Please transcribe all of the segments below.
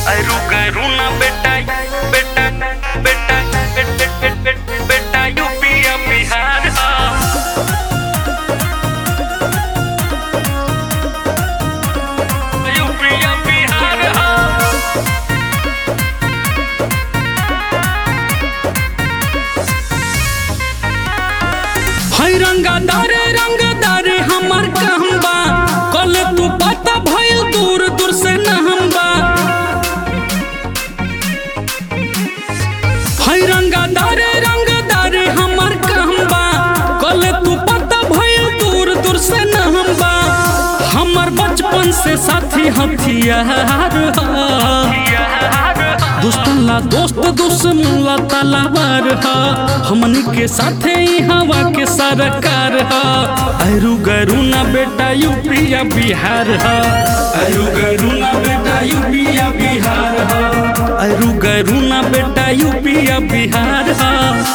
अरू करू ना बेटा बेटा बेटा बेटा बेटा बेटा यूपी या बिहार हा यूपी या बिहार हा है रंगदारे रंगदारे हमार कहम्बा कल तू पता भइल दूर दूर से नहम्बा है रंगदारे रंगदारे हमार कहम्बा कल तू पता भइल दूर दूर से नहम्बा हमर बचपन से साथी हथियार हा दोस्तन ला दोस्त दुश्मन ला तलवार हा हमनी के साथे ही हवा के सरकार हा अरु गरु ना बेटा यूपी या बिहार हा अरु गरु ना बेटा यूपी या बिहार हा अरु गरु ना बेटा यूपी या बिहार हा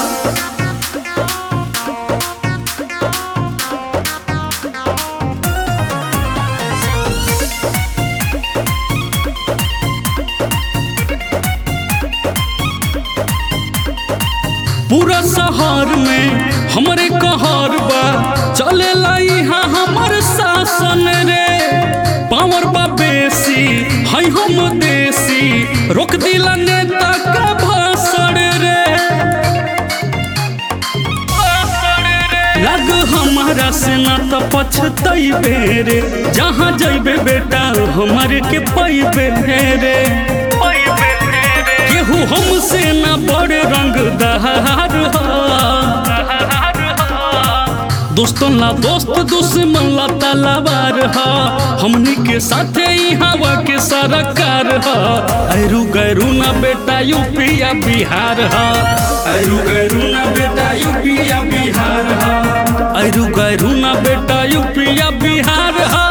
पूरा शहर में हमरे कहर बा चले यहाँ हमर शासन रे पावर बा बेसी है हम देसी रोक दिला नेता का भाषण रे लग हमारा से ना तो पछतैबे रे जहाँ जैबे बेटा हमारे के पैबे रे केहू हमसे ना बड़ रंगदार दोस्तन ला दोस्त दुश्मन ला तलवार हा हमनी के साथे ही हवा के सरकार हा अरु गरु ना बेटा यूपी या बिहार हा अरु गरु ना बेटा यूपी या बिहार हा अरु गरु ना बेटा यूपी या बिहार हा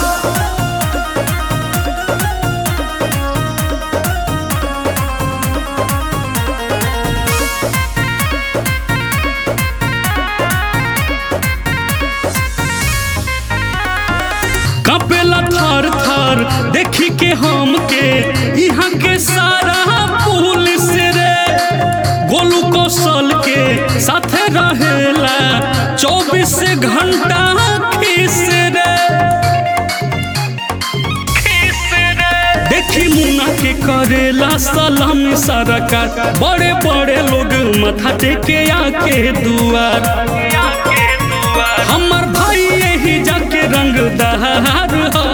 कपेला थर थर देखी के हम के यहाँ के सारा पुलिस रे गोलू कौशल के साथे रहेला चौबीस घंटा खीस रे देखी मुन्ना के करेला सलामी सरकार बड़े बड़े लोग माथा टेके आके दुआर हमर भाई यही जाके रंगदार हो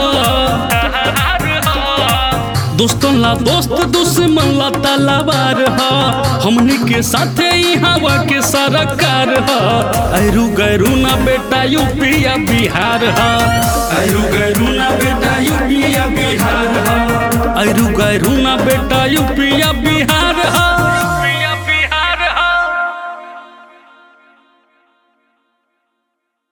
दोस्तन ला दोस्त दुश्मन ला तलवार हा हमनी के साथे ही हवा के सरकार हा अरु गरु ना बेटा यूपी या बिहार हा अरु गरु ना बेटा यूपी या बिहार हा अरु गरु ना बेटा यूपी या बिहार